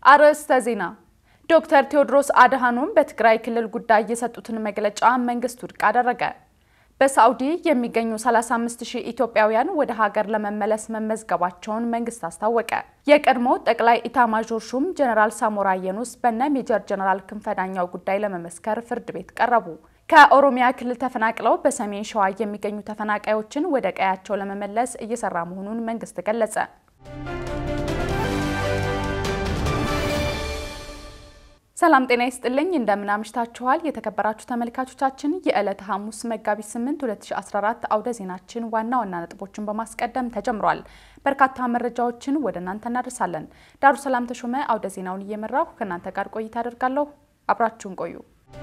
አርዕስተ ዜና። ዶክተር ቴዎድሮስ አድሃኖም በትግራይ ክልል ጉዳይ የሰጡትን መግለጫ መንግስት ውድቅ አደረገ። በሳዑዲ የሚገኙ 35 ሺህ ኢትዮጵያውያን ወደ ሀገር ለመመለስ መመዝገባቸውን መንግስት አስታወቀ። የቀድሞ ጠቅላይ ኢታማዦር ሹም ጀነራል ሳሞራ የኑስ በነ ሜጀር ጀነራል ክንፈ ዳኛው ጉዳይ ለመመስከር ፍርድ ቤት ቀረቡ። ከኦሮሚያ ክልል ተፈናቅለው በሰሜን ሸዋ የሚገኙ ተፈናቃዮችን ወደ ቀያቸው ለመመለስ እየሰራ መሆኑን መንግስት ገለጸ። ሰላም ጤና ይስጥልኝ። እንደምን አምሽታችኋል? የተከበራችሁ ተመልካቾቻችን የዕለተ ሐሙስ መጋቢት 8 2014 አውደ ዜናችን ዋና ዋና ነጥቦችን በማስቀደም ተጀምሯል። በርካታ መረጃዎችን ወደ እናንተ እናደርሳለን። ዳሩ ሰላም ተሾመ አውደ ዜናውን እየመራሁ ከእናንተ ጋር ቆይታ አደርጋለሁ። አብራችሁን ቆዩ።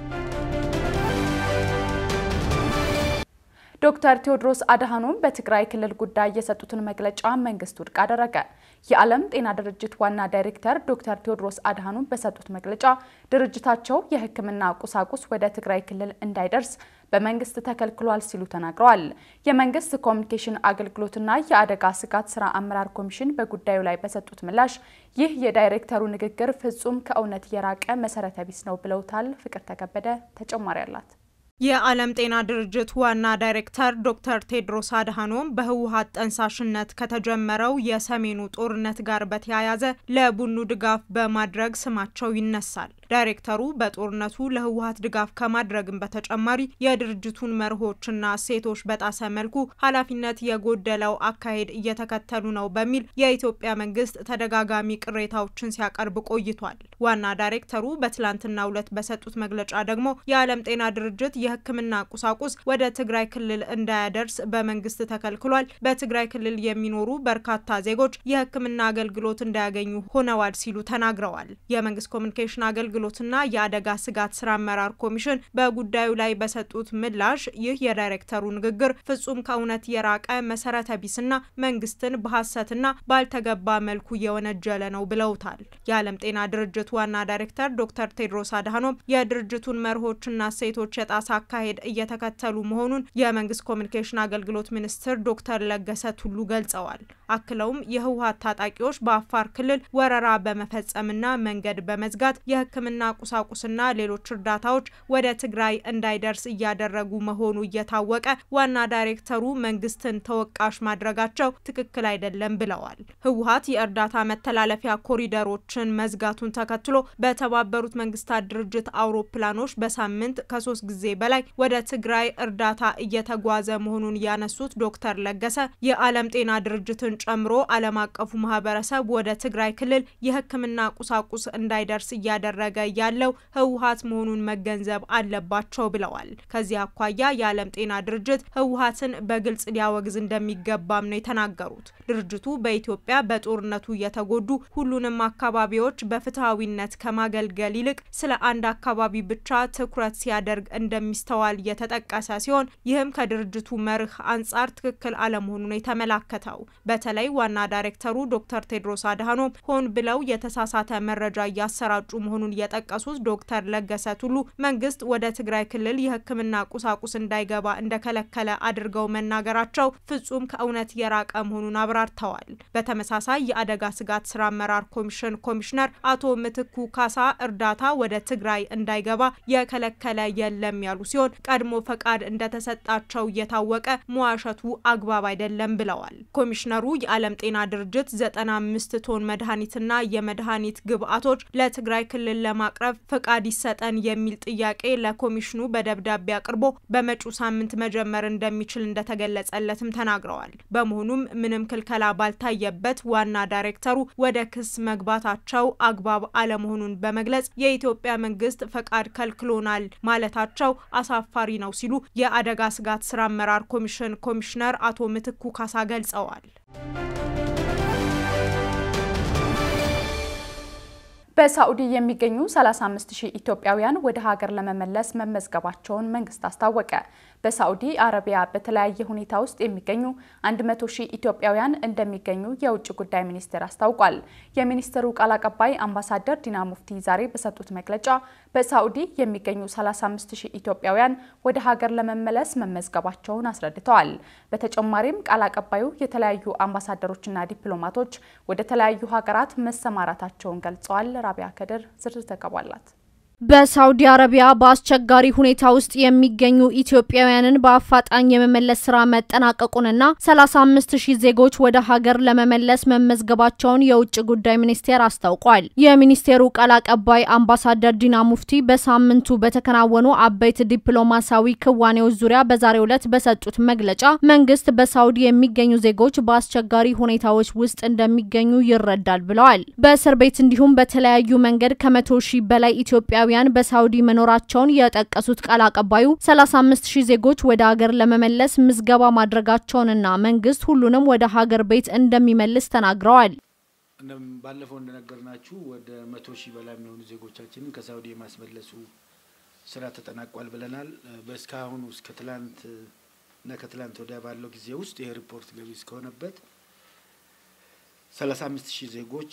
ዶክተር ቴዎድሮስ አድሃኖም በትግራይ ክልል ጉዳይ የሰጡትን መግለጫ መንግስት ውድቅ አደረገ። የዓለም ጤና ድርጅት ዋና ዳይሬክተር ዶክተር ቴዎድሮስ አድሃኖም በሰጡት መግለጫ ድርጅታቸው የሕክምና ቁሳቁስ ወደ ትግራይ ክልል እንዳይደርስ በመንግስት ተከልክሏል ሲሉ ተናግረዋል። የመንግስት ኮሚኒኬሽን አገልግሎትና የአደጋ ስጋት ስራ አመራር ኮሚሽን በጉዳዩ ላይ በሰጡት ምላሽ ይህ የዳይሬክተሩ ንግግር ፍጹም ከእውነት የራቀ መሰረተ ቢስ ነው ብለውታል። ፍቅር ተከበደ ተጨማሪ አላት። የዓለም ጤና ድርጅት ዋና ዳይሬክተር ዶክተር ቴድሮስ አድሃኖም በህወሀት ጠንሳሽነት ከተጀመረው የሰሜኑ ጦርነት ጋር በተያያዘ ለቡድኑ ድጋፍ በማድረግ ስማቸው ይነሳል። ዳይሬክተሩ በጦርነቱ ለህወሀት ድጋፍ ከማድረግም በተጨማሪ የድርጅቱን መርሆችና እሴቶች በጣሰ መልኩ ኃላፊነት የጎደለው አካሄድ እየተከተሉ ነው በሚል የኢትዮጵያ መንግስት ተደጋጋሚ ቅሬታዎችን ሲያቀርብ ቆይቷል። ዋና ዳይሬክተሩ በትላንትናው ዕለት በሰጡት መግለጫ ደግሞ የዓለም ጤና ድርጅት የሕክምና ቁሳቁስ ወደ ትግራይ ክልል እንዳያደርስ በመንግስት ተከልክሏል። በትግራይ ክልል የሚኖሩ በርካታ ዜጎች የሕክምና አገልግሎት እንዳያገኙ ሆነዋል ሲሉ ተናግረዋል። የመንግስት ኮሚኒኬሽን አገልግሎትና የአደጋ ስጋት ስራ አመራር ኮሚሽን በጉዳዩ ላይ በሰጡት ምላሽ ይህ የዳይሬክተሩ ንግግር ፍጹም ከእውነት የራቀ መሰረተ ቢስና መንግስትን በሐሰትና ባልተገባ መልኩ የወነጀለ ነው ብለውታል። የዓለም ጤና ድርጅት ዋና ዳይሬክተር ዶክተር ቴድሮስ አድሃኖም የድርጅቱን መርሆችና እሴቶች የጣሳ አካሄድ እየተከተሉ መሆኑን የመንግስት ኮሚኒኬሽን አገልግሎት ሚኒስትር ዶክተር ለገሰ ቱሉ ገልጸዋል። አክለውም የህወሀት ታጣቂዎች በአፋር ክልል ወረራ በመፈጸምና መንገድ በመዝጋት የህክምና ቁሳቁስና ሌሎች እርዳታዎች ወደ ትግራይ እንዳይደርስ እያደረጉ መሆኑ እየታወቀ ዋና ዳይሬክተሩ መንግስትን ተወቃሽ ማድረጋቸው ትክክል አይደለም ብለዋል። ህወሀት የእርዳታ መተላለፊያ ኮሪደሮችን መዝጋቱን ተከትሎ በተባበሩት መንግስታት ድርጅት አውሮፕላኖች በሳምንት ከሶስት ጊዜ በላይ ወደ ትግራይ እርዳታ እየተጓዘ መሆኑን ያነሱት ዶክተር ለገሰ የዓለም ጤና ድርጅትን ጨምሮ ዓለም አቀፉ ማህበረሰብ ወደ ትግራይ ክልል የህክምና ቁሳቁስ እንዳይደርስ እያደረገ ያለው ህወሀት መሆኑን መገንዘብ አለባቸው ብለዋል። ከዚህ አኳያ የዓለም ጤና ድርጅት ህወሀትን በግልጽ ሊያወግዝ እንደሚገባም ነው የተናገሩት። ድርጅቱ በኢትዮጵያ በጦርነቱ የተጎዱ ሁሉንም አካባቢዎች በፍትሐዊነት ከማገልገል ይልቅ ስለ አንድ አካባቢ ብቻ ትኩረት ሲያደርግ እንደሚስተዋል የተጠቀሰ ሲሆን ይህም ከድርጅቱ መርህ አንጻር ትክክል አለመሆኑ ነው የተመላከተው። በተለይ ዋና ዳይሬክተሩ ዶክተር ቴድሮስ አድሃኖም ሆን ብለው የተሳሳተ መረጃ እያሰራጩ መሆኑን የጠቀሱት ዶክተር ለገሰ ቱሉ መንግስት ወደ ትግራይ ክልል የህክምና ቁሳቁስ እንዳይገባ እንደከለከለ አድርገው መናገራቸው ፍጹም ከእውነት የራቀ መሆኑን አብራርተዋል። በተመሳሳይ የአደጋ ስጋት ስራ አመራር ኮሚሽን ኮሚሽነር አቶ ምትኩ ካሳ እርዳታ ወደ ትግራይ እንዳይገባ የከለከለ የለም ያሉ ሲሆን ቀድሞ ፈቃድ እንደተሰጣቸው እየታወቀ መዋሸቱ አግባብ አይደለም ብለዋል። ኮሚሽነሩ የዓለም ጤና ድርጅት 95 ቶን መድኃኒትና የመድኃኒት ግብዓቶች ለትግራይ ክልል ለማቅረብ ፈቃድ ይሰጠን የሚል ጥያቄ ለኮሚሽኑ በደብዳቤ አቅርቦ በመጪው ሳምንት መጀመር እንደሚችል እንደተገለጸለትም ተናግረዋል። በመሆኑም ምንም ክልከላ ባልታየበት ዋና ዳይሬክተሩ ወደ ክስ መግባታቸው አግባብ አለመሆኑን በመግለጽ የኢትዮጵያ መንግስት ፈቃድ ከልክሎናል ማለታቸው አሳፋሪ ነው ሲሉ የአደጋ ስጋት ስራ አመራር ኮሚሽን ኮሚሽነር አቶ ምትኩ ካሳ ገልጸዋል። በሳዑዲ የሚገኙ 35 ሺህ ኢትዮጵያውያን ወደ ሀገር ለመመለስ መመዝገባቸውን መንግስት አስታወቀ። በሳዑዲ አረቢያ በተለያየ ሁኔታ ውስጥ የሚገኙ 100 ሺህ ኢትዮጵያውያን እንደሚገኙ የውጭ ጉዳይ ሚኒስቴር አስታውቋል። የሚኒስቴሩ ቃል አቀባይ አምባሳደር ዲና ሙፍቲ ዛሬ በሰጡት መግለጫ በሳዑዲ የሚገኙ 35 ሺህ ኢትዮጵያውያን ወደ ሀገር ለመመለስ መመዝገባቸውን አስረድተዋል። በተጨማሪም ቃል አቀባዩ የተለያዩ አምባሳደሮችና ዲፕሎማቶች ወደ ተለያዩ ሀገራት መሰማራታቸውን ገልጸዋል። ራቢያ ከድር ዝርዝር ዘገባ አላት። በሳውዲ አረቢያ በአስቸጋሪ ሁኔታ ውስጥ የሚገኙ ኢትዮጵያውያንን በአፋጣኝ የመመለስ ስራ መጠናቀቁንና 35 ሺህ ዜጎች ወደ ሀገር ለመመለስ መመዝገባቸውን የውጭ ጉዳይ ሚኒስቴር አስታውቋል። የሚኒስቴሩ ቃል አቀባይ አምባሳደር ዲና ሙፍቲ በሳምንቱ በተከናወኑ አበይት ዲፕሎማሲያዊ ክዋኔዎች ዙሪያ በዛሬው ዕለት በሰጡት መግለጫ መንግስት በሳውዲ የሚገኙ ዜጎች በአስቸጋሪ ሁኔታዎች ውስጥ እንደሚገኙ ይረዳል ብለዋል። በእስር ቤት እንዲሁም በተለያዩ መንገድ ከመቶ ሺህ በላይ ኢትዮጵያ ኢትዮጵያውያን በሳውዲ መኖራቸውን የጠቀሱት ቃል አቀባዩ 35 ሺህ ዜጎች ወደ ሀገር ለመመለስ ምዝገባ ማድረጋቸውንና መንግስት ሁሉንም ወደ ሀገር ቤት እንደሚመልስ ተናግረዋል። ባለፈው እንደነገርናችሁ ወደ መቶ ሺህ በላይ የሚሆኑ ዜጎቻችንን ከሳውዲ የማስመለሱ ስራ ተጠናቋል ብለናል። በእስካሁኑ እስከ ትላንት እና ከትላንት ወዲያ ባለው ጊዜ ውስጥ ይሄ ሪፖርት ገቢ እስከሆነበት 35 ሺህ ዜጎች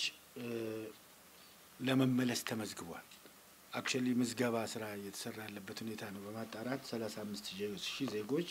ለመመለስ ተመዝግቧል። አክቹዋሊ ምዝገባ ስራ እየተሰራ ያለበት ሁኔታ ነው። በማጣራት ሰላሳ አምስት ሺህ ዜጎች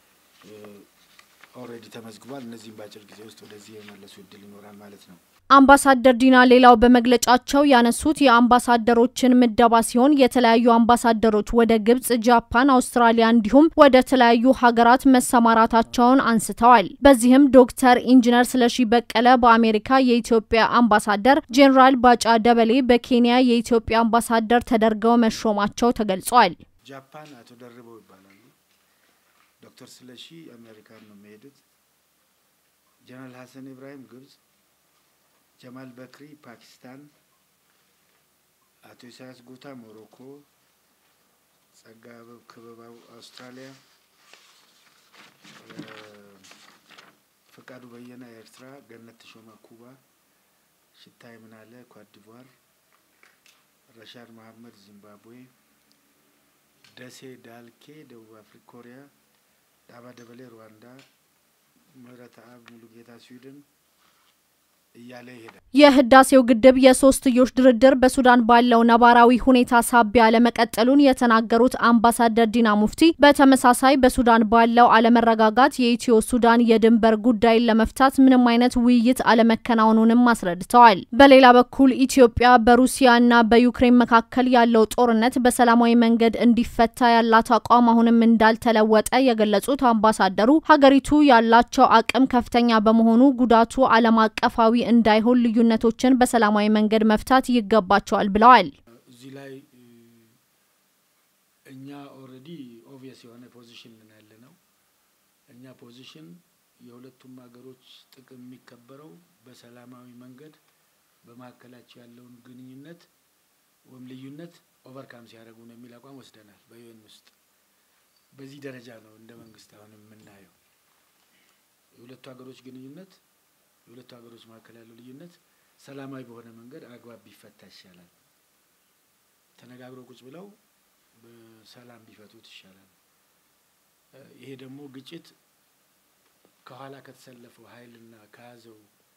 ኦልሬዲ ተመዝግቧል። እነዚህም በአጭር ጊዜ ውስጥ ወደዚህ የመለሱ እድል ይኖራል ማለት ነው። አምባሳደር ዲና ሌላው በመግለጫቸው ያነሱት የአምባሳደሮችን ምደባ ሲሆን የተለያዩ አምባሳደሮች ወደ ግብጽ፣ ጃፓን፣ አውስትራሊያ እንዲሁም ወደ ተለያዩ ሀገራት መሰማራታቸውን አንስተዋል። በዚህም ዶክተር ኢንጂነር ስለሺ በቀለ በአሜሪካ የኢትዮጵያ አምባሳደር፣ ጄኔራል ባጫ ደበሌ በኬንያ የኢትዮጵያ አምባሳደር ተደርገው መሾማቸው ተገልጿል። ጃፓን አቶ ደርበው ይባላሉ። ዶክተር ስለሺ አሜሪካን ነው የሚሄዱት። ጀነራል ሀሰን ኢብራሂም ግብጽ ጀማል በክሪ ፓኪስታን፣ አቶ ኢሳያስ ጉታ ሞሮኮ፣ ጸጋ ክበባው አውስትራሊያ፣ ፈቃዱ በየነ ኤርትራ፣ ገነት ተሾመ ኩባ፣ ሽታይ ምናለ ኳዲቯር፣ ረሻድ መሀመድ ዚምባብዌ፣ ደሴ ዳልኬ ደቡብ አፍሪካ፣ ኮሪያ፣ ዳባ ደበሌ ሩዋንዳ፣ ምህረት አብ ሙሉጌታ ስዊድን እያለ ይሄዳል። የህዳሴው ግድብ የሶስትዮሽ ድርድር በሱዳን ባለው ነባራዊ ሁኔታ ሳቢያ አለመቀጠሉን የተናገሩት አምባሳደር ዲና ሙፍቲ በተመሳሳይ በሱዳን ባለው አለመረጋጋት የኢትዮ ሱዳን የድንበር ጉዳይን ለመፍታት ምንም አይነት ውይይት አለመከናወኑንም አስረድተዋል። በሌላ በኩል ኢትዮጵያ በሩሲያና በዩክሬን መካከል ያለው ጦርነት በሰላማዊ መንገድ እንዲፈታ ያላት አቋም አሁንም እንዳልተለወጠ የገለጹት አምባሳደሩ ሀገሪቱ ያላቸው አቅም ከፍተኛ በመሆኑ ጉዳቱ ዓለም አቀፋዊ እንዳይሆን ልዩነቶችን በሰላማዊ መንገድ መፍታት ይገባቸዋል ብለዋል። እዚህ ላይ እኛ ኦልሬዲ ኦብቪየስ የሆነ ፖዚሽን ምን ያለ ነው። እኛ ፖዚሽን የሁለቱም ሀገሮች ጥቅም የሚከበረው በሰላማዊ መንገድ በመካከላቸው ያለውን ግንኙነት ወይም ልዩነት ኦቨርካም ሲያደርጉ ነው የሚል አቋም ወስደናል። በዩኤን ውስጥ በዚህ ደረጃ ነው እንደ መንግስት አሁን የምናየው የሁለቱ ሀገሮች ግንኙነት የሁለቱ ሀገሮች መካከል ያለው ልዩነት ሰላማዊ በሆነ መንገድ አግባብ ቢፈታ ይሻላል። ተነጋግረው ቁጭ ብለው በሰላም ቢፈቱት ይሻላል። ይሄ ደግሞ ግጭት ከኋላ ከተሰለፈው ኃይልና ከያዘው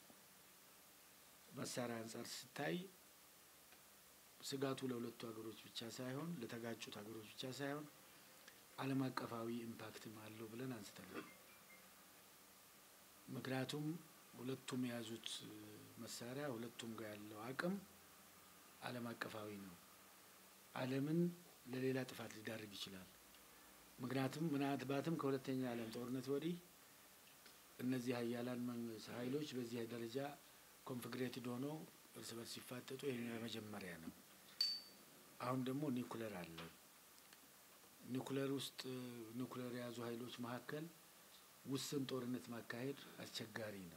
መሳሪያ አንጻር ሲታይ ስጋቱ ለሁለቱ ሀገሮች ብቻ ሳይሆን ለተጋጩት ሀገሮች ብቻ ሳይሆን ዓለም አቀፋዊ ኢምፓክትም አለው ብለን አንስተናል። ምክንያቱም ሁለቱም የያዙት መሳሪያ ሁለቱም ጋር ያለው አቅም ዓለም አቀፋዊ ነው። ዓለምን ለሌላ ጥፋት ሊዳርግ ይችላል። ምክንያቱም ምናልባትም ከሁለተኛ ዓለም ጦርነት ወዲህ እነዚህ ሀያላን ኃይሎች በዚህ ደረጃ ኮንፍግሬትድ ሆነው እርስ በርስ ሲፋጠጡ ይሄኛው የመጀመሪያ ነው። አሁን ደግሞ ኒኩለር አለ። ኒኩለር ውስጥ ኒኩለር የያዙ ኃይሎች መካከል ውስን ጦርነት ማካሄድ አስቸጋሪ ነው።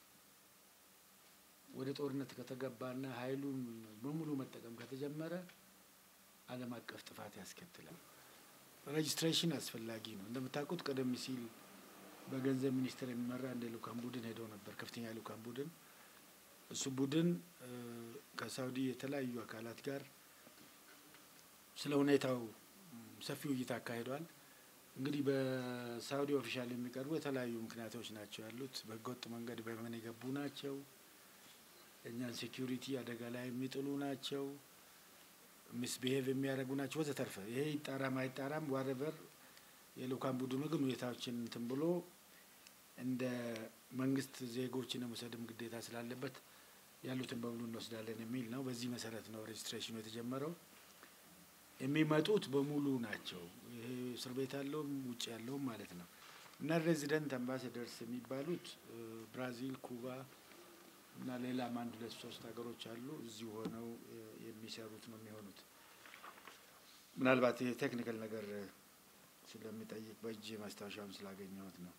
ወደ ጦርነት ከተገባና ኃይሉን በሙሉ መጠቀም ከተጀመረ ዓለም አቀፍ ጥፋት ያስከትላል። ሬጅስትሬሽን አስፈላጊ ነው። እንደምታውቁት ቀደም ሲል በገንዘብ ሚኒስቴር የሚመራ እንደ ልኡካን ቡድን ሄደው ነበር፣ ከፍተኛ ልኡካን ቡድን። እሱ ቡድን ከሳውዲ የተለያዩ አካላት ጋር ስለ ሁኔታው ሰፊ ውይይት አካሂዷል። እንግዲህ በሳውዲ ኦፊሻል የሚቀርቡ የተለያዩ ምክንያቶች ናቸው ያሉት። በህገወጥ መንገድ በየመን የገቡ ናቸው፣ እኛን ሴኪሪቲ አደጋ ላይ የሚጥሉ ናቸው፣ ሚስቢሄቭ የሚያደርጉ ናቸው ወዘተርፈ። ይሄ ይጣራም አይጣራም ዋረቨር የልኡካን ቡድኑ ግን ሁኔታዎችን እንትን ብሎ እንደ መንግስት ዜጎችን የመውሰድም ግዴታ ስላለበት ያሉትን በሙሉ እንወስዳለን የሚል ነው። በዚህ መሰረት ነው ሬጅስትሬሽኑ የተጀመረው። የሚመጡት በሙሉ ናቸው። ይሄ እስር ቤት ያለውም ውጭ ያለውም ማለት ነው እና ሬዚደንት አምባሳደርስ የሚባሉት ብራዚል፣ ኩባ እና ሌላም አንድ ሁለት ሶስት ሀገሮች አሉ። እዚሁ ሆነው የሚሰሩት ነው የሚሆኑት። ምናልባት ይሄ ቴክኒካል ነገር ስለሚጠይቅ በእጅ ማስታወሻውን ስላገኘሁት ነው።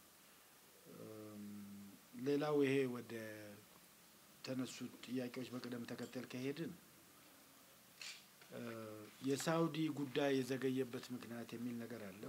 ሌላው ይሄ ወደ ተነሱት ጥያቄዎች በቅደም ተከተል ከሄድን የሳውዲ ጉዳይ የዘገየበት ምክንያት የሚል ነገር አለው።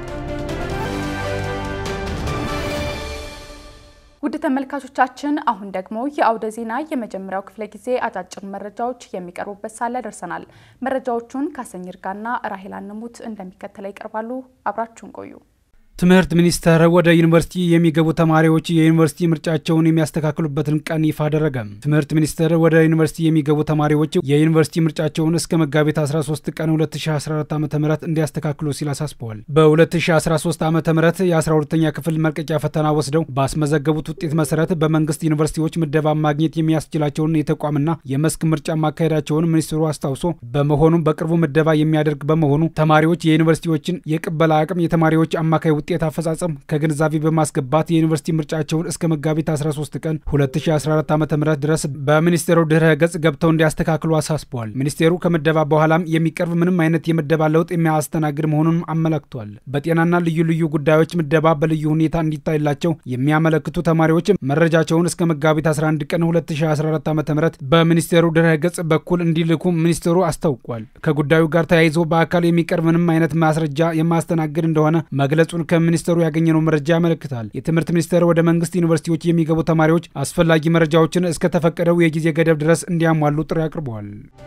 ውድ ተመልካቾቻችን አሁን ደግሞ የአውደ ዜና የመጀመሪያው ክፍለ ጊዜ አጫጭር መረጃዎች የሚቀርቡበት ሳለ ደርሰናል። መረጃዎቹን ካሰኝ ይርጋና ራሄል አንሙት እንደሚከተለው ይቀርባሉ። አብራችሁን ቆዩ። ትምህርት ሚኒስቴር ወደ ዩኒቨርሲቲ የሚገቡ ተማሪዎች የዩኒቨርሲቲ ምርጫቸውን የሚያስተካክሉበትን ቀን ይፋ አደረገ። ትምህርት ሚኒስቴር ወደ ዩኒቨርሲቲ የሚገቡ ተማሪዎች የዩኒቨርሲቲ ምርጫቸውን እስከ መጋቢት 13 ቀን 2014 ዓ ም እንዲያስተካክሉ ሲል አሳስበዋል። በ2013 ዓ ም የ12ኛ ክፍል መልቀቂያ ፈተና ወስደው ባስመዘገቡት ውጤት መሰረት በመንግስት ዩኒቨርሲቲዎች ምደባ ማግኘት የሚያስችላቸውን የተቋምና የመስክ ምርጫ ማካሄዳቸውን ሚኒስትሩ አስታውሶ በመሆኑም በቅርቡ ምደባ የሚያደርግ በመሆኑ ተማሪዎች የዩኒቨርሲቲዎችን የቅበላ አቅም የተማሪዎች አማካይ ውጤት አፈጻጸም ከግንዛቤ በማስገባት የዩኒቨርሲቲ ምርጫቸውን እስከ መጋቢት 13 ቀን 2014 ዓ ም ድረስ በሚኒስቴሩ ድህረ ገጽ ገብተው እንዲያስተካክሉ አሳስበዋል። ሚኒስቴሩ ከምደባ በኋላም የሚቀርብ ምንም አይነት የምደባ ለውጥ የሚያስተናግድ መሆኑንም አመላክቷል። በጤናና ልዩ ልዩ ጉዳዮች ምደባ በልዩ ሁኔታ እንዲታይላቸው የሚያመለክቱ ተማሪዎች መረጃቸውን እስከ መጋቢት 11 ቀን 2014 ዓ ም በሚኒስቴሩ ድህረ ገጽ በኩል እንዲልኩ ሚኒስቴሩ አስታውቋል። ከጉዳዩ ጋር ተያይዞ በአካል የሚቀርብ ምንም አይነት ማስረጃ የማያስተናግድ እንደሆነ መግለጹን ከሚኒስተሩ ያገኘነው መረጃ ያመለክታል። የትምህርት ሚኒስቴር ወደ መንግስት ዩኒቨርሲቲዎች የሚገቡ ተማሪዎች አስፈላጊ መረጃዎችን እስከተፈቀደው የጊዜ ገደብ ድረስ እንዲያሟሉ ጥሪ አቅርበዋል።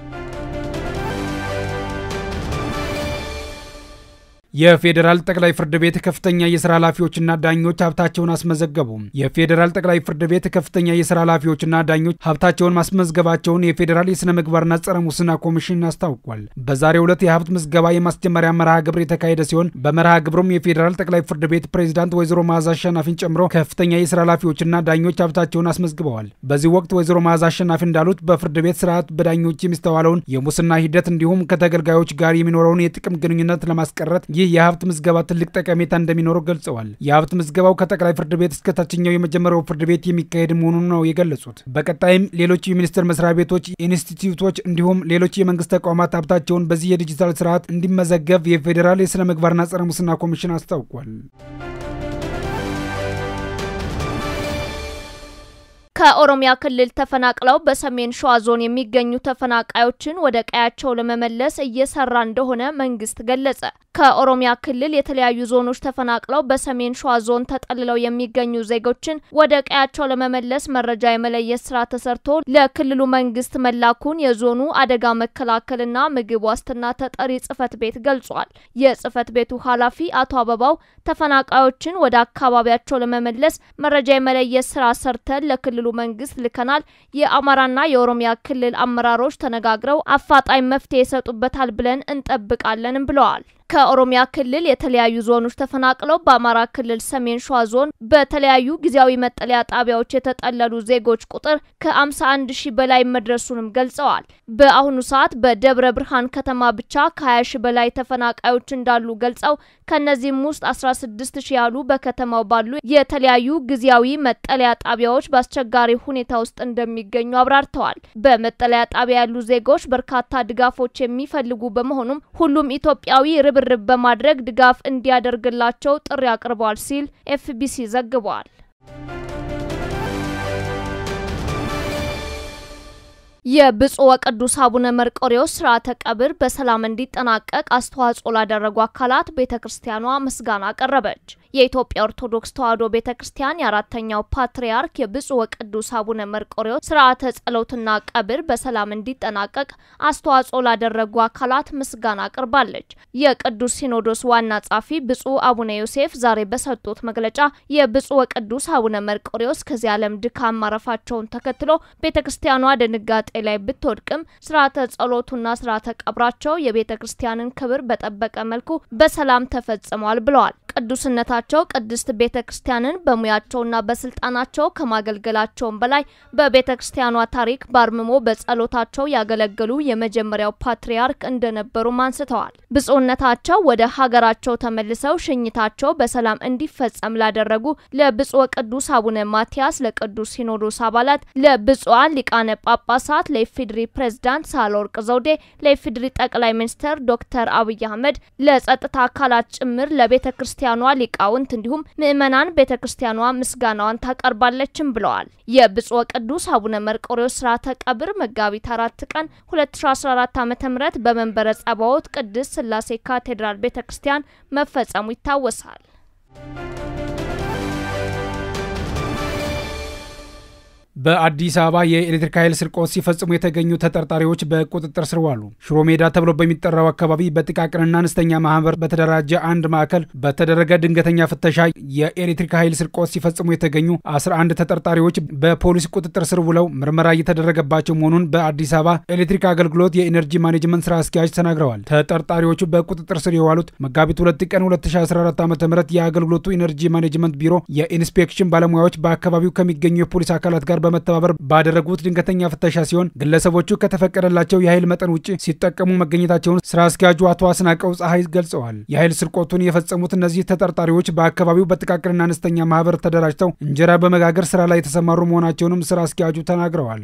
የፌዴራል ጠቅላይ ፍርድ ቤት ከፍተኛ የስራ ኃላፊዎችና ዳኞች ሀብታቸውን አስመዘገቡ። የፌዴራል ጠቅላይ ፍርድ ቤት ከፍተኛ የስራ ኃላፊዎችና ዳኞች ሀብታቸውን ማስመዝገባቸውን የፌዴራል የስነ ምግባርና ጸረ ሙስና ኮሚሽን አስታውቋል። በዛሬው ዕለት የሀብት ምዝገባ የማስጀመሪያ መርሃ ግብር የተካሄደ ሲሆን በመርሃ ግብሩም የፌዴራል ጠቅላይ ፍርድ ቤት ፕሬዚዳንት ወይዘሮ መዓዛ አሸናፊን ጨምሮ ከፍተኛ የስራ ኃላፊዎችና ዳኞች ሀብታቸውን አስመዝግበዋል። በዚህ ወቅት ወይዘሮ መዓዛ አሸናፊ እንዳሉት በፍርድ ቤት ስርዓት በዳኞች የሚስተዋለውን የሙስና ሂደት እንዲሁም ከተገልጋዮች ጋር የሚኖረውን የጥቅም ግንኙነት ለማስቀረት ይህ የሀብት ምዝገባ ትልቅ ጠቀሜታ እንደሚኖረው ገልጸዋል። የሀብት ምዝገባው ከጠቅላይ ፍርድ ቤት እስከ ታችኛው የመጀመሪያው ፍርድ ቤት የሚካሄድ መሆኑን ነው የገለጹት። በቀጣይም ሌሎች የሚኒስቴር መስሪያ ቤቶች፣ ኢንስቲትዩቶች እንዲሁም ሌሎች የመንግስት ተቋማት ሀብታቸውን በዚህ የዲጂታል ስርዓት እንዲመዘገብ የፌዴራል የስነ ምግባርና ጸረ ሙስና ኮሚሽን አስታውቋል። ከኦሮሚያ ክልል ተፈናቅለው በሰሜን ሸዋ ዞን የሚገኙ ተፈናቃዮችን ወደ ቀያቸው ለመመለስ እየሰራ እንደሆነ መንግስት ገለጸ። ከኦሮሚያ ክልል የተለያዩ ዞኖች ተፈናቅለው በሰሜን ሸዋ ዞን ተጠልለው የሚገኙ ዜጎችን ወደ ቀያቸው ለመመለስ መረጃ የመለየት ስራ ተሰርቶ ለክልሉ መንግስት መላኩን የዞኑ አደጋ መከላከልና ምግብ ዋስትና ተጠሪ ጽህፈት ቤት ገልጿል። የጽህፈት ቤቱ ኃላፊ አቶ አበባው ተፈናቃዮችን ወደ አካባቢያቸው ለመመለስ መረጃ የመለየት ስራ ሰርተን ለክልሉ መንግስት ልከናል። የአማራና የኦሮሚያ ክልል አመራሮች ተነጋግረው አፋጣኝ መፍትሄ ይሰጡበታል ብለን እንጠብቃለንም ብለዋል። ከኦሮሚያ ክልል የተለያዩ ዞኖች ተፈናቅለው በአማራ ክልል ሰሜን ሸዋ ዞን በተለያዩ ጊዜያዊ መጠለያ ጣቢያዎች የተጠለሉ ዜጎች ቁጥር ከ51 ሺህ በላይ መድረሱንም ገልጸዋል። በአሁኑ ሰዓት በደብረ ብርሃን ከተማ ብቻ ከ20 ሺህ በላይ ተፈናቃዮች እንዳሉ ገልጸው ከነዚህም ውስጥ 16 ሺህ ያሉ በከተማው ባሉ የተለያዩ ጊዜያዊ መጠለያ ጣቢያዎች በአስቸጋሪ ሁኔታ ውስጥ እንደሚገኙ አብራርተዋል። በመጠለያ ጣቢያ ያሉ ዜጎች በርካታ ድጋፎች የሚፈልጉ በመሆኑም ሁሉም ኢትዮጵያዊ ርብርብ በማድረግ ድጋፍ እንዲያደርግላቸው ጥሪ አቅርበዋል ሲል ኤፍቢሲ ዘግቧል። የብፁዕ ወቅዱስ አቡነ መርቆሬዎስ ስርዓተ ቀብር በሰላም እንዲጠናቀቅ አስተዋጽኦ ላደረጉ አካላት ቤተ ክርስቲያኗ ምስጋና አቀረበች። የኢትዮጵያ ኦርቶዶክስ ተዋሕዶ ቤተ ክርስቲያን የአራተኛው ፓትርያርክ የብፁዕ ወቅዱስ አቡነ መርቆሬዎስ ስርዓተ ጸሎትና ቀብር በሰላም እንዲጠናቀቅ አስተዋጽኦ ላደረጉ አካላት ምስጋና አቅርባለች። የቅዱስ ሲኖዶስ ዋና ጻፊ ብፁዕ አቡነ ዮሴፍ ዛሬ በሰጡት መግለጫ የብፁዕ ወቅዱስ አቡነ መርቆሬዎስ ከዚህ ዓለም ድካም ማረፋቸውን ተከትሎ ቤተ ክርስቲያኗ ድንጋጤ ላይ ብትወድቅም ስርዓተ ጸሎቱና ስርዓተ ቀብራቸው የቤተ ክርስቲያንን ክብር በጠበቀ መልኩ በሰላም ተፈጽሟል ብለዋል። ቅዱስነታቸው ቅድስት ቤተ ክርስቲያንን በሙያቸውና በስልጣናቸው ከማገልገላቸውም በላይ በቤተ ክርስቲያኗ ታሪክ በአርምሞ በጸሎታቸው ያገለገሉ የመጀመሪያው ፓትርያርክ እንደነበሩም አንስተዋል። ብፁዕነታቸው ወደ ሀገራቸው ተመልሰው ሽኝታቸው በሰላም እንዲፈጸም ላደረጉ ለብፁዕ ቅዱስ አቡነ ማትያስ፣ ለቅዱስ ሲኖዶስ አባላት፣ ለብፁዓን ሊቃነ ጳጳሳት፣ ለኢፌድሪ ፕሬዝዳንት ሳህለወርቅ ዘውዴ፣ ለኢፌድሪ ጠቅላይ ሚኒስትር ዶክተር አብይ አህመድ፣ ለጸጥታ አካላት ጭምር ለቤተ ክርስቲያኗ ሊቃውንት እንዲሁም ምዕመናን ቤተ ክርስቲያኗ ምስጋናዋን ታቀርባለችም ብለዋል። የብፁዕ ቅዱስ አቡነ መርቆሬዎስ ስርዓተ ቀብር መጋቢት አራት ቀን 2014 ዓ.ም በመንበረ ጸባዖት ቅድስት ሥላሴ ካቴድራል ቤተ ክርስቲያን መፈጸሙ ይታወሳል። በአዲስ አበባ የኤሌክትሪክ ኃይል ስርቆት ሲፈጽሙ የተገኙ ተጠርጣሪዎች በቁጥጥር ስር ዋሉ። ሽሮ ሜዳ ተብሎ በሚጠራው አካባቢ በጥቃቅንና አነስተኛ ማህበር በተደራጀ አንድ ማዕከል በተደረገ ድንገተኛ ፍተሻ የኤሌክትሪክ ኃይል ስርቆት ሲፈጽሙ የተገኙ 11 ተጠርጣሪዎች በፖሊስ ቁጥጥር ስር ውለው ምርመራ እየተደረገባቸው መሆኑን በአዲስ አበባ ኤሌክትሪክ አገልግሎት የኢነርጂ ማኔጅመንት ስራ አስኪያጅ ተናግረዋል። ተጠርጣሪዎቹ በቁጥጥር ስር የዋሉት መጋቢት 2 ቀን 2014 ዓ ም የአገልግሎቱ ኢነርጂ ማኔጅመንት ቢሮ የኢንስፔክሽን ባለሙያዎች በአካባቢው ከሚገኙ የፖሊስ አካላት ጋር በመተባበር ባደረጉት ድንገተኛ ፍተሻ ሲሆን ግለሰቦቹ ከተፈቀደላቸው የኃይል መጠን ውጭ ሲጠቀሙ መገኘታቸውን ስራ አስኪያጁ አቶ አስናቀው ፀሐይ ገልጸዋል። የኃይል ስርቆቱን የፈጸሙት እነዚህ ተጠርጣሪዎች በአካባቢው በጥቃቅንና አነስተኛ ማህበር ተደራጅተው እንጀራ በመጋገር ስራ ላይ የተሰማሩ መሆናቸውንም ስራ አስኪያጁ ተናግረዋል።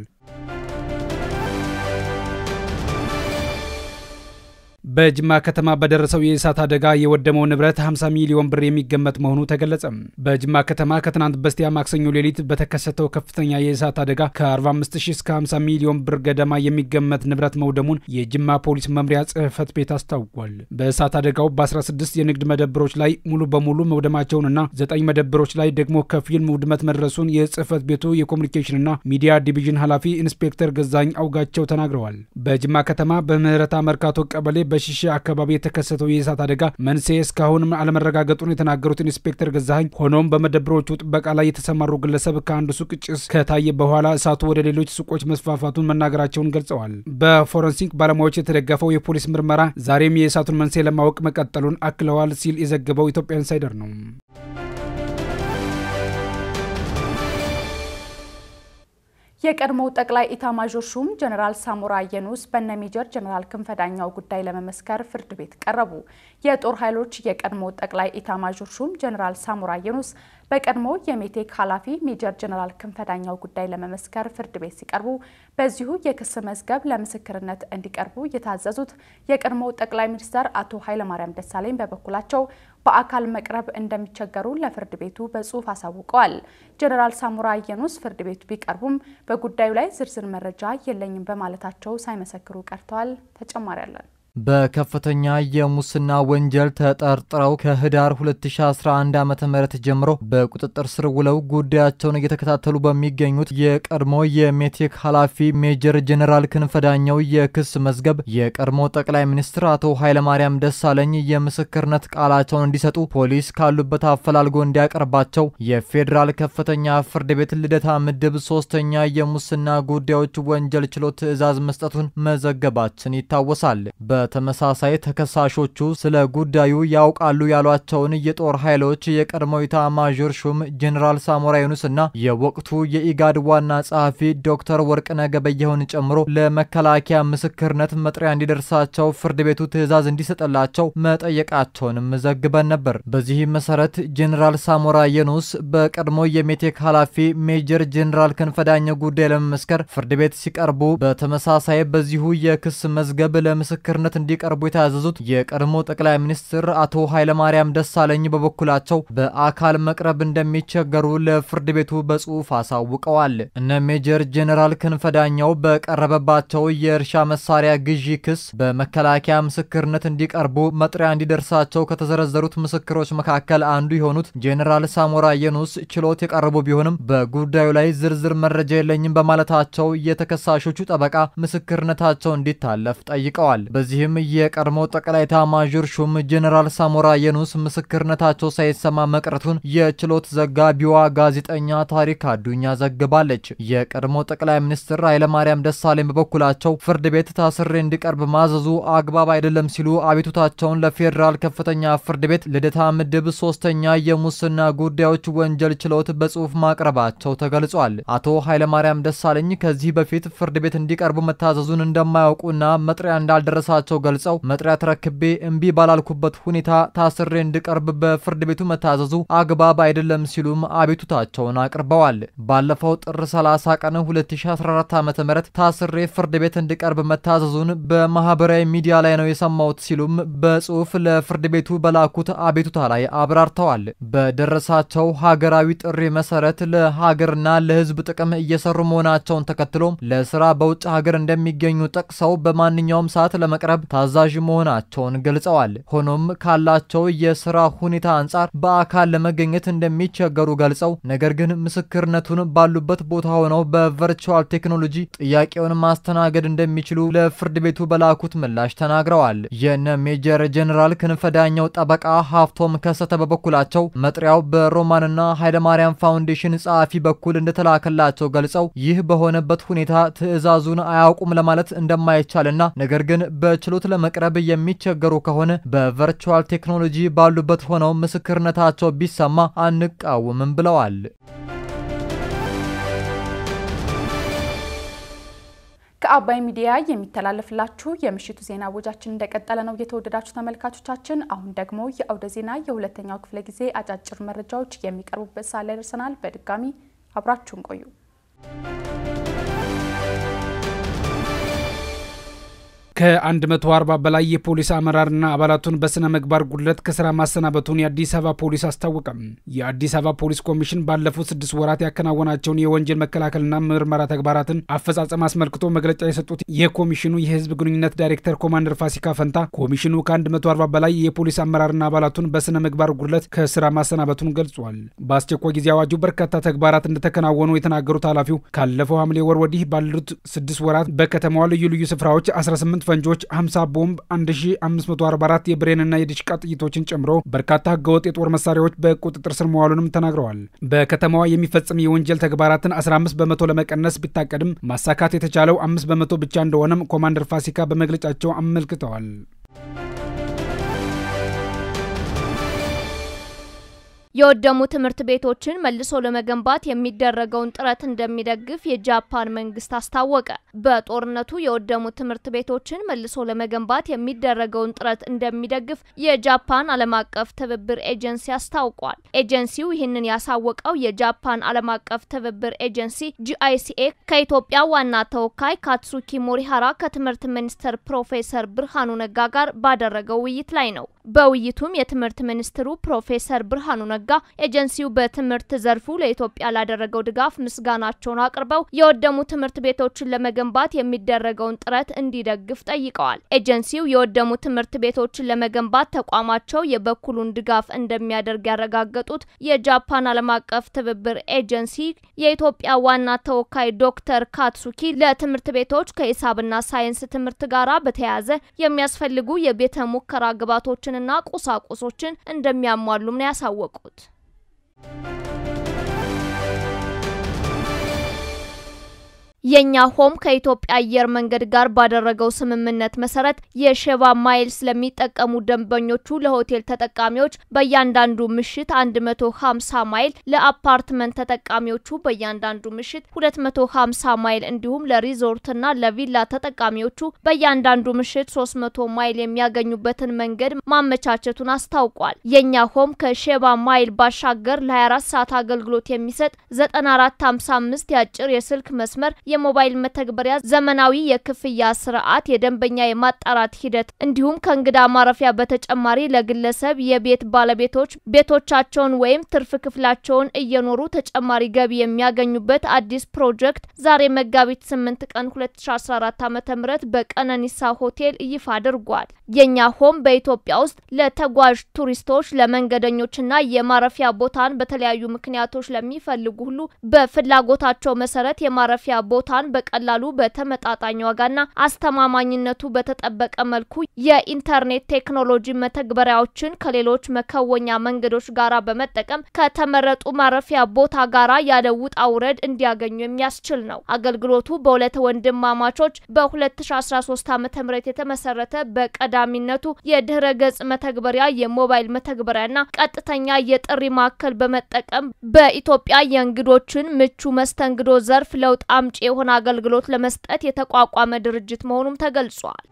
በጅማ ከተማ በደረሰው የእሳት አደጋ የወደመው ንብረት 50 ሚሊዮን ብር የሚገመት መሆኑ ተገለጸ። በጅማ ከተማ ከትናንት በስቲያ ማክሰኞ ሌሊት በተከሰተው ከፍተኛ የእሳት አደጋ ከ45 ሺህ እስከ 50 ሚሊዮን ብር ገደማ የሚገመት ንብረት መውደሙን የጅማ ፖሊስ መምሪያ ጽሕፈት ቤት አስታውቋል። በእሳት አደጋው በ16 የንግድ መደብሮች ላይ ሙሉ በሙሉ መውደማቸውንና ዘጠኝ መደብሮች ላይ ደግሞ ከፊል ውድመት መድረሱን የጽሕፈት ቤቱ የኮሚኒኬሽንና ሚዲያ ዲቪዥን ኃላፊ ኢንስፔክተር ገዛኝ አውጋቸው ተናግረዋል። በጅማ ከተማ በምህረታ መርካቶ ቀበሌ በሽሼ አካባቢ የተከሰተው የእሳት አደጋ መንስኤ እስካሁን አለመረጋገጡን የተናገሩት ኢንስፔክተር ገዛኸኝ ሆኖም በመደብሮቹ ጥበቃ ላይ የተሰማሩ ግለሰብ ከአንድ ሱቅ ጭስ ከታየ በኋላ እሳቱ ወደ ሌሎች ሱቆች መስፋፋቱን መናገራቸውን ገልጸዋል። በፎረንሲክ ባለሙያዎች የተደገፈው የፖሊስ ምርመራ ዛሬም የእሳቱን መንስኤ ለማወቅ መቀጠሉን አክለዋል ሲል የዘገበው ኢትዮጵያ ኢንሳይደር ነው። የቀድሞው ጠቅላይ ኢታማዦር ሹም ጀኔራል ሳሞራ የኑስ በነ ሜጀር ጀኔራል ክንፈ ዳኛው ጉዳይ ለመመስከር ፍርድ ቤት ቀረቡ። የጦር ኃይሎች የቀድሞ ጠቅላይ ኢታማዦር ሹም ጀኔራል ሳሞራ የኑስ በቀድሞ የሜቴክ ኃላፊ ሜጀር ጀኔራል ክንፈ ዳኛው ጉዳይ ለመመስከር ፍርድ ቤት ሲቀርቡ በዚሁ የክስ መዝገብ ለምስክርነት እንዲቀርቡ የታዘዙት የቀድሞው ጠቅላይ ሚኒስትር አቶ ኃይለማርያም ደሳለኝ በበኩላቸው በአካል መቅረብ እንደሚቸገሩ ለፍርድ ቤቱ በጽሁፍ አሳውቀዋል። ጀኔራል ሳሞራ የኑስ ፍርድ ቤቱ ቢቀርቡም በጉዳዩ ላይ ዝርዝር መረጃ የለኝም በማለታቸው ሳይመሰክሩ ቀርተዋል። ተጨማሪ አለን። በከፍተኛ የሙስና ወንጀል ተጠርጥረው ከህዳር 2011 ዓ ም ጀምሮ በቁጥጥር ስር ውለው ጉዳያቸውን እየተከታተሉ በሚገኙት የቀድሞ የሜቴክ ኃላፊ ሜጀር ጀኔራል ክንፈዳኘው የክስ መዝገብ የቀድሞ ጠቅላይ ሚኒስትር አቶ ኃይለማርያም ደሳለኝ የምስክርነት ቃላቸውን እንዲሰጡ ፖሊስ ካሉበት አፈላልጎ እንዲያቀርባቸው የፌዴራል ከፍተኛ ፍርድ ቤት ልደታ ምድብ ሶስተኛ የሙስና ጉዳዮች ወንጀል ችሎት ትዕዛዝ መስጠቱን መዘገባችን ይታወሳል። በተመሳሳይ ተከሳሾቹ ስለ ጉዳዩ ያውቃሉ ያሏቸውን የጦር ኃይሎች የቀድሞ ኢታማዦር ሹም ጄኔራል ሳሞራ ዩኑስ እና የወቅቱ የኢጋድ ዋና ጸሐፊ ዶክተር ወርቅነህ ገበየሁን ጨምሮ ለመከላከያ ምስክርነት መጥሪያ እንዲደርሳቸው ፍርድ ቤቱ ትዕዛዝ እንዲሰጥላቸው መጠየቃቸውንም ዘግበን ነበር። በዚህ መሰረት ጄኔራል ሳሞራ ዩኑስ በቀድሞ የሜቴክ ኃላፊ ሜጀር ጄኔራል ክንፈዳኘው ጉዳይ ለመመስከር ፍርድ ቤት ሲቀርቡ በተመሳሳይ በዚሁ የክስ መዝገብ ለምስክርነት ምስክርነት እንዲቀርቡ የተያዘዙት የቀድሞ ጠቅላይ ሚኒስትር አቶ ኃይለማርያም ደሳለኝ በበኩላቸው በአካል መቅረብ እንደሚቸገሩ ለፍርድ ቤቱ በጽሁፍ አሳውቀዋል። እነ ሜጀር ጄኔራል ክንፈ ዳኘው በቀረበባቸው የእርሻ መሳሪያ ግዢ ክስ በመከላከያ ምስክርነት እንዲቀርቡ መጥሪያ እንዲደርሳቸው ከተዘረዘሩት ምስክሮች መካከል አንዱ የሆኑት ጄኔራል ሳሞራ የኑስ ችሎት የቀረቡ ቢሆንም በጉዳዩ ላይ ዝርዝር መረጃ የለኝም በማለታቸው የተከሳሾቹ ጠበቃ ምስክርነታቸው እንዲታለፍ ጠይቀዋል። በዚህም የቀድሞ ጠቅላይ ኤታማዦር ሹም ጄኔራል ሳሞራ የኑስ ምስክርነታቸው ሳይሰማ መቅረቱን የችሎት ዘጋቢዋ ጋዜጠኛ ታሪክ አዱኛ ዘግባለች። የቀድሞ ጠቅላይ ሚኒስትር ኃይለማርያም ደሳለኝ በበኩላቸው ፍርድ ቤት ታስሬ እንዲቀርብ ማዘዙ አግባብ አይደለም ሲሉ አቤቱታቸውን ለፌዴራል ከፍተኛ ፍርድ ቤት ልደታ ምድብ ሶስተኛ የሙስና ጉዳዮች ወንጀል ችሎት በጽሁፍ ማቅረባቸው ተገልጿል። አቶ ኃይለማርያም ደሳለኝ ከዚህ በፊት ፍርድ ቤት እንዲቀርቡ መታዘዙን እንደማያውቁና መጥሪያ እንዳልደረሳቸው ገልጸው መጥሪያ ተረክቤ እምቢ ባላልኩበት ሁኔታ ታስሬ እንዲቀርብ በፍርድ ቤቱ መታዘዙ አግባብ አይደለም ሲሉም አቤቱታቸውን አቅርበዋል። ባለፈው ጥር 30 ቀን 2014 ዓ.ም ታስሬ ፍርድ ቤት እንዲቀርብ መታዘዙን በማህበራዊ ሚዲያ ላይ ነው የሰማሁት ሲሉም በጽሁፍ ለፍርድ ቤቱ በላኩት አቤቱታ ላይ አብራርተዋል። በደረሳቸው ሀገራዊ ጥሪ መሰረት ለሀገርና ለሕዝብ ጥቅም እየሰሩ መሆናቸውን ተከትሎም ለስራ በውጭ ሀገር እንደሚገኙ ጠቅሰው በማንኛውም ሰዓት ለመቅረብ ታዛዥ መሆናቸውን ገልጸዋል። ሆኖም ካላቸው የስራ ሁኔታ አንጻር በአካል ለመገኘት እንደሚቸገሩ ገልጸው ነገር ግን ምስክርነቱን ባሉበት ቦታ ሆነው በቨርቹዋል ቴክኖሎጂ ጥያቄውን ማስተናገድ እንደሚችሉ ለፍርድ ቤቱ በላኩት ምላሽ ተናግረዋል። የነ ሜጀር ጄኔራል ክንፈ ዳኘው ጠበቃ ሀፍቶም ከሰተ በበኩላቸው መጥሪያው በሮማንና ኃይለማርያም ፋውንዴሽን ጸሐፊ በኩል እንደተላከላቸው ገልጸው ይህ በሆነበት ሁኔታ ትዕዛዙን አያውቁም ለማለት እንደማይቻልና ነገር ግን በችሎት ለመቅረብ የሚቸገሩ ከሆነ በቨርቹዋል ቴክኖሎጂ ባሉበት ሆነው ምስክርነታቸው ቢሰማ አንቃወምም ብለዋል። ከአባይ ሚዲያ የሚተላለፍላችሁ የምሽቱ ዜና ወጃችን እንደቀጠለ ነው። የተወደዳችሁ ተመልካቾቻችን፣ አሁን ደግሞ የአውደ ዜና የሁለተኛው ክፍለ ጊዜ አጫጭር መረጃዎች የሚቀርቡበት ሰዓት ላይ ደርሰናል። በድጋሚ አብራችሁን ቆዩ። ከ140 በላይ የፖሊስ አመራርና አባላቱን በስነ ምግባር ጉድለት ከስራ ማሰናበቱን የአዲስ አበባ ፖሊስ አስታወቀም። የአዲስ አበባ ፖሊስ ኮሚሽን ባለፉት ስድስት ወራት ያከናወናቸውን የወንጀል መከላከልና ምርመራ ተግባራትን አፈጻጸም አስመልክቶ መግለጫ የሰጡት የኮሚሽኑ የህዝብ ግንኙነት ዳይሬክተር ኮማንደር ፋሲካ ፈንታ ኮሚሽኑ ከ140 በላይ የፖሊስ አመራርና አባላቱን በስነ ምግባር ጉድለት ከስራ ማሰናበቱን ገልጿል። በአስቸኳይ ጊዜ አዋጁ በርካታ ተግባራት እንደተከናወኑ የተናገሩት ኃላፊው ካለፈው ሐምሌ ወር ወዲህ ባሉት ስድስት ወራት በከተማዋ ልዩ ልዩ ስፍራዎች 18 ፈንጆች 50 ቦምብ 1544 የብሬንና የዲሽቃ ጥይቶችን ጨምሮ በርካታ ህገወጥ የጦር መሳሪያዎች በቁጥጥር ስር መዋሉንም ተናግረዋል። በከተማዋ የሚፈጸም የወንጀል ተግባራትን 15 በመቶ ለመቀነስ ቢታቀድም ማሳካት የተቻለው 5 በመቶ ብቻ እንደሆነም ኮማንደር ፋሲካ በመግለጫቸው አመልክተዋል። የወደሙ ትምህርት ቤቶችን መልሶ ለመገንባት የሚደረገውን ጥረት እንደሚደግፍ የጃፓን መንግስት አስታወቀ። በጦርነቱ የወደሙ ትምህርት ቤቶችን መልሶ ለመገንባት የሚደረገውን ጥረት እንደሚደግፍ የጃፓን ዓለም አቀፍ ትብብር ኤጀንሲ አስታውቋል። ኤጀንሲው ይህንን ያሳወቀው የጃፓን ዓለም አቀፍ ትብብር ኤጀንሲ ጂአይሲኤ ከኢትዮጵያ ዋና ተወካይ ካትሱኪ ሞሪሃራ ከትምህርት ሚኒስትር ፕሮፌሰር ብርሃኑ ነጋ ጋር ባደረገው ውይይት ላይ ነው። በውይይቱም የትምህርት ሚኒስትሩ ፕሮፌሰር ብርሃኑ ነጋ ኤጀንሲው በትምህርት ዘርፉ ለኢትዮጵያ ላደረገው ድጋፍ ምስጋናቸውን አቅርበው የወደሙ ትምህርት ቤቶችን ለመገንባት የሚደረገውን ጥረት እንዲደግፍ ጠይቀዋል። ኤጀንሲው የወደሙ ትምህርት ቤቶችን ለመገንባት ተቋማቸው የበኩሉን ድጋፍ እንደሚያደርግ ያረጋገጡት የጃፓን ዓለም አቀፍ ትብብር ኤጀንሲ የኢትዮጵያ ዋና ተወካይ ዶክተር ካትሱኪ ለትምህርት ቤቶች ከሂሳብና ሳይንስ ትምህርት ጋራ በተያያዘ የሚያስፈልጉ የቤተ ሙከራ ግብዓቶችንና ቁሳቁሶችን እንደሚያሟሉም ነው ያሳወቁት። የኛ ሆም ከኢትዮጵያ አየር መንገድ ጋር ባደረገው ስምምነት መሰረት የሼባ ማይልስ ለሚጠቀሙ ደንበኞቹ ለሆቴል ተጠቃሚዎች በእያንዳንዱ ምሽት 150 ማይል፣ ለአፓርትመንት ተጠቃሚዎቹ በእያንዳንዱ ምሽት 250 ማይል እንዲሁም ለሪዞርትና ለቪላ ተጠቃሚዎቹ በእያንዳንዱ ምሽት 300 ማይል የሚያገኙበትን መንገድ ማመቻቸቱን አስታውቋል። የኛ ሆም ከሼባ ማይል ባሻገር ለ24 ሰዓት አገልግሎት የሚሰጥ 9455 የአጭር የስልክ መስመር የሞባይል መተግበሪያ፣ ዘመናዊ የክፍያ ስርዓት፣ የደንበኛ የማጣራት ሂደት እንዲሁም ከእንግዳ ማረፊያ በተጨማሪ ለግለሰብ የቤት ባለቤቶች ቤቶቻቸውን ወይም ትርፍ ክፍላቸውን እየኖሩ ተጨማሪ ገቢ የሚያገኙበት አዲስ ፕሮጀክት ዛሬ መጋቢት 8 ቀን 2014 ዓ.ም በቀነኒሳ ሆቴል ይፋ አድርጓል። የኛ ሆም በኢትዮጵያ ውስጥ ለተጓዥ ቱሪስቶች፣ ለመንገደኞችና የማረፊያ ቦታን በተለያዩ ምክንያቶች ለሚፈልጉ ሁሉ በፍላጎታቸው መሰረት የማረፊያ ቦታን በቀላሉ በተመጣጣኝ ዋጋና አስተማማኝነቱ በተጠበቀ መልኩ የኢንተርኔት ቴክኖሎጂ መተግበሪያዎችን ከሌሎች መከወኛ መንገዶች ጋራ በመጠቀም ከተመረጡ ማረፊያ ቦታ ጋራ ያለ ውጣ ውረድ እንዲያገኙ የሚያስችል ነው። አገልግሎቱ በሁለት ወንድማማቾች በ2013 ዓ.ም የተመሰረተ በቀዳሚነቱ የድህረ ገጽ መተግበሪያ፣ የሞባይል መተግበሪያና ቀጥተኛ የጥሪ ማዕከል በመጠቀም በኢትዮጵያ የእንግዶችን ምቹ መስተንግዶ ዘርፍ ለውጥ አምጪ የሆነ አገልግሎት ለመስጠት የተቋቋመ ድርጅት መሆኑም ተገልጿል።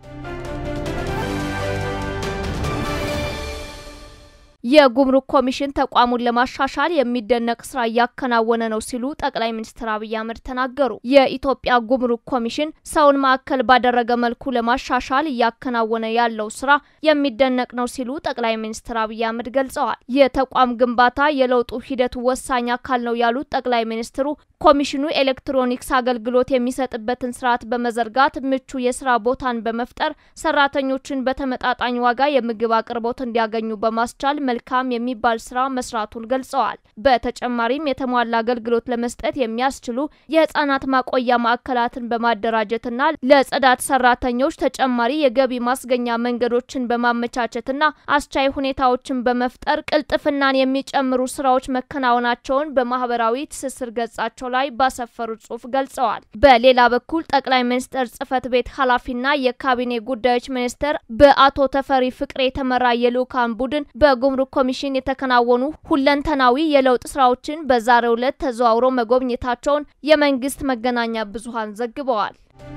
የጉምሩክ ኮሚሽን ተቋሙን ለማሻሻል የሚደነቅ ስራ እያከናወነ ነው ሲሉ ጠቅላይ ሚኒስትር አብይ አህመድ ተናገሩ። የኢትዮጵያ ጉምሩክ ኮሚሽን ሰውን ማዕከል ባደረገ መልኩ ለማሻሻል እያከናወነ ያለው ስራ የሚደነቅ ነው ሲሉ ጠቅላይ ሚኒስትር አብይ አህመድ ገልጸዋል። የተቋም ግንባታ የለውጡ ሂደት ወሳኝ አካል ነው ያሉት ጠቅላይ ሚኒስትሩ ኮሚሽኑ ኤሌክትሮኒክስ አገልግሎት የሚሰጥበትን ስርዓት በመዘርጋት ምቹ የስራ ቦታን በመፍጠር ሰራተኞችን በተመጣጣኝ ዋጋ የምግብ አቅርቦት እንዲያገኙ በማስቻል መልካም የሚባል ስራ መስራቱን ገልጸዋል። በተጨማሪም የተሟላ አገልግሎት ለመስጠት የሚያስችሉ የህጻናት ማቆያ ማዕከላትን በማደራጀትና ለጽዳት ሰራተኞች ተጨማሪ የገቢ ማስገኛ መንገዶችን በማመቻቸትና አስቻይ ሁኔታዎችን በመፍጠር ቅልጥፍናን የሚጨምሩ ስራዎች መከናወናቸውን በማህበራዊ ትስስር ገጻቸው ላይ ባሰፈሩት ጽሁፍ ገልጸዋል። በሌላ በኩል ጠቅላይ ሚኒስትር ጽህፈት ቤት ኃላፊና የካቢኔ ጉዳዮች ሚኒስትር በአቶ ተፈሪ ፍቅሬ የተመራ የልኡካን ቡድን በጉምሩክ ኮሚሽን የተከናወኑ ሁለንተናዊ የለውጥ ስራዎችን በዛሬው ዕለት ተዘዋውረው መጎብኘታቸውን የመንግስት መገናኛ ብዙሃን ዘግበዋል።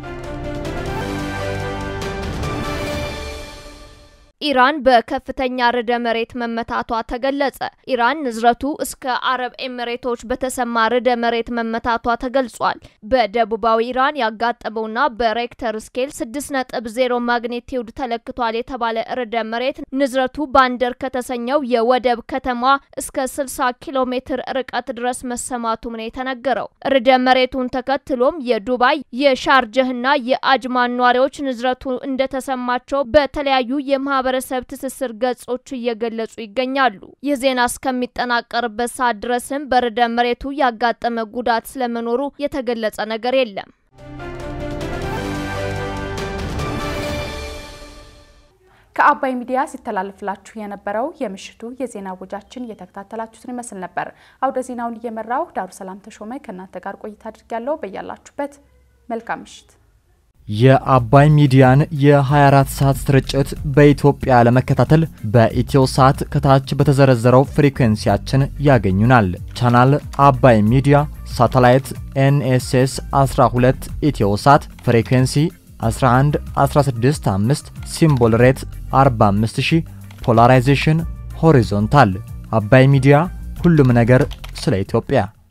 ኢራን በከፍተኛ ርዕደ መሬት መመታቷ ተገለጸ። ኢራን ንዝረቱ እስከ አረብ ኤሚሬቶች በተሰማ ርዕደ መሬት መመታቷ ተገልጿል። በደቡባዊ ኢራን ያጋጠመውና በሬክተር ስኬል 6.0 ማግኔቲዩድ ተለክቷል የተባለ ርዕደ መሬት ንዝረቱ ባንደር ከተሰኘው የወደብ ከተማ እስከ 60 ኪሎ ሜትር ርቀት ድረስ መሰማቱም ነው የተነገረው። ርዕደ መሬቱን ተከትሎም የዱባይ የሻርጀህና የአጅማን ነዋሪዎች ንዝረቱ እንደተሰማቸው በተለያዩ የማህበረ ማህበረሰብ ትስስር ገጾች እየገለጹ ይገኛሉ። ይህ ዜና እስከሚጠናቀርበት ሰዓት ድረስም በርዕደ መሬቱ ያጋጠመ ጉዳት ስለመኖሩ የተገለጸ ነገር የለም። ከአባይ ሚዲያ ሲተላለፍላችሁ የነበረው የምሽቱ የዜና ወጃችን እየተከታተላችሁትን ይመስል ነበር። አውደ ዜናውን እየመራው ዳሩ ሰላም ተሾመ ከእናንተ ጋር ቆይታ አድርጊያለሁ። በያላችሁበት መልካም ምሽት። የአባይ ሚዲያን የ24 ሰዓት ስርጭት በኢትዮጵያ ለመከታተል በኢትዮ ሳት ከታች በተዘረዘረው ፍሪኩዌንሲያችን ያገኙናል። ቻናል አባይ ሚዲያ፣ ሳተላይት ኤንኤስኤስ 12 ኢትዮ ሳት፣ ፍሪኩዌንሲ 11 165፣ ሲምቦል ሬት 45000፣ ፖላራይዜሽን ሆሪዞንታል። አባይ ሚዲያ ሁሉም ነገር ስለ ኢትዮጵያ